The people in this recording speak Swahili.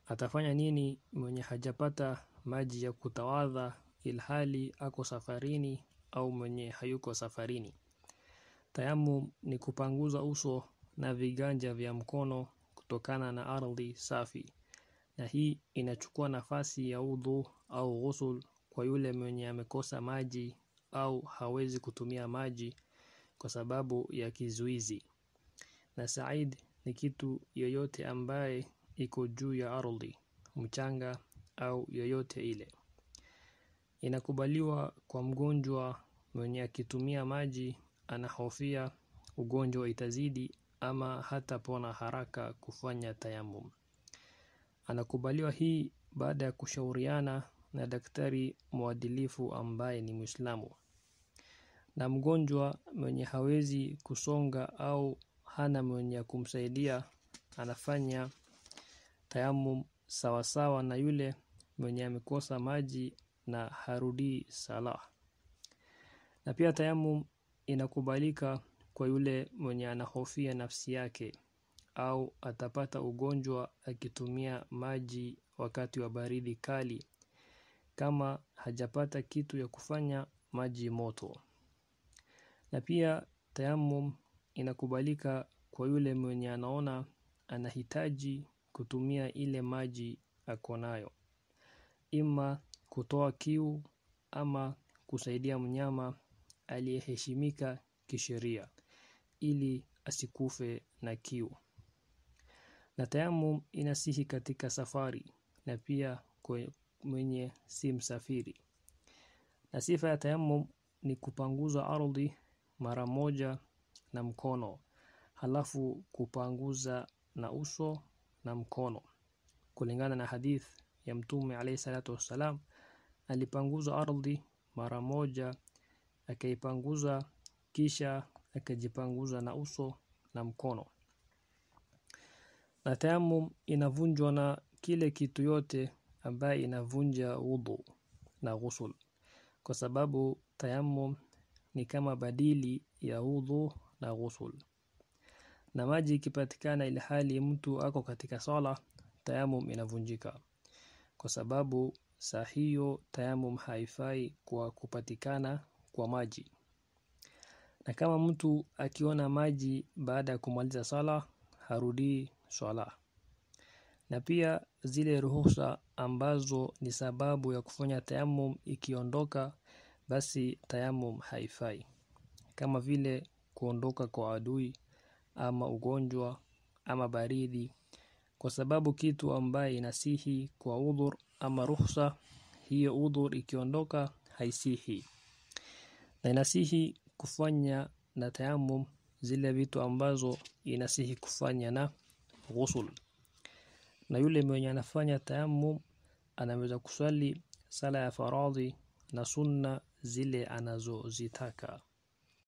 atafanya nini mwenye hajapata maji ya kutawadha ilhali ako safarini au mwenye hayuko safarini? Tayamum ni kupanguza uso na viganja vya mkono kutokana na ardhi safi, na hii inachukua nafasi ya udhu au ghusl kwa yule mwenye amekosa maji au hawezi kutumia maji kwa sababu ya kizuizi. Na said ni kitu yoyote ambaye iko juu ya ardhi, mchanga au yoyote ile. Inakubaliwa kwa mgonjwa mwenye akitumia maji anahofia ugonjwa itazidi ama hatapona haraka kufanya tayamum. Anakubaliwa hii baada ya kushauriana na daktari mwadilifu ambaye ni muislamu. Na mgonjwa mwenye hawezi kusonga au hana mwenye kumsaidia anafanya tayamum sawasawa na yule mwenye amekosa maji na harudii sala. Na pia tayamum inakubalika kwa yule mwenye anahofia nafsi yake au atapata ugonjwa akitumia maji wakati wa baridi kali kama hajapata kitu ya kufanya maji moto. Na pia tayamum inakubalika kwa yule mwenye anaona anahitaji kutumia ile maji ako nayo. Ima kutoa kiu ama kusaidia mnyama aliyeheshimika kisheria ili asikufe na kiu. Na tayamum inasihi katika safari na pia mwenye si msafiri. Na sifa ya tayamum ni kupanguza ardhi mara moja na mkono, halafu kupanguza na uso na mkono. Kulingana na hadith ya mtume alayhi salatu wassalam, alipanguza ardhi mara moja, akaipanguza kisha, akajipanguza na uso na mkono. Na tayamum inavunjwa na kile kitu yote ambaye inavunja udhu na ghusl. Kwa sababu tayamum ni kama badili ya udhu na ghusl. Na maji ikipatikana ilhali mtu ako katika sala, tayamum inavunjika. Kwa sababu saa hiyo tayamum haifai kwa kupatikana kwa maji. Na kama mtu akiona maji baada ya kumaliza sala, harudii swala. Na pia zile ruhusa ambazo ni sababu ya kufanya tayamum ikiondoka basi tayamum haifai. Kama vile kuondoka kwa adui ama ugonjwa ama baridi kwa sababu kitu ambaye inasihi kwa udhur ama ruhusa hiyo udhur ikiondoka haisihi. Na inasihi kufanya na tayamum zile vitu ambazo inasihi kufanya na ghusl. Na yule mwenye anafanya tayamum anaweza kuswali sala ya faradhi na sunna zile anazozitaka.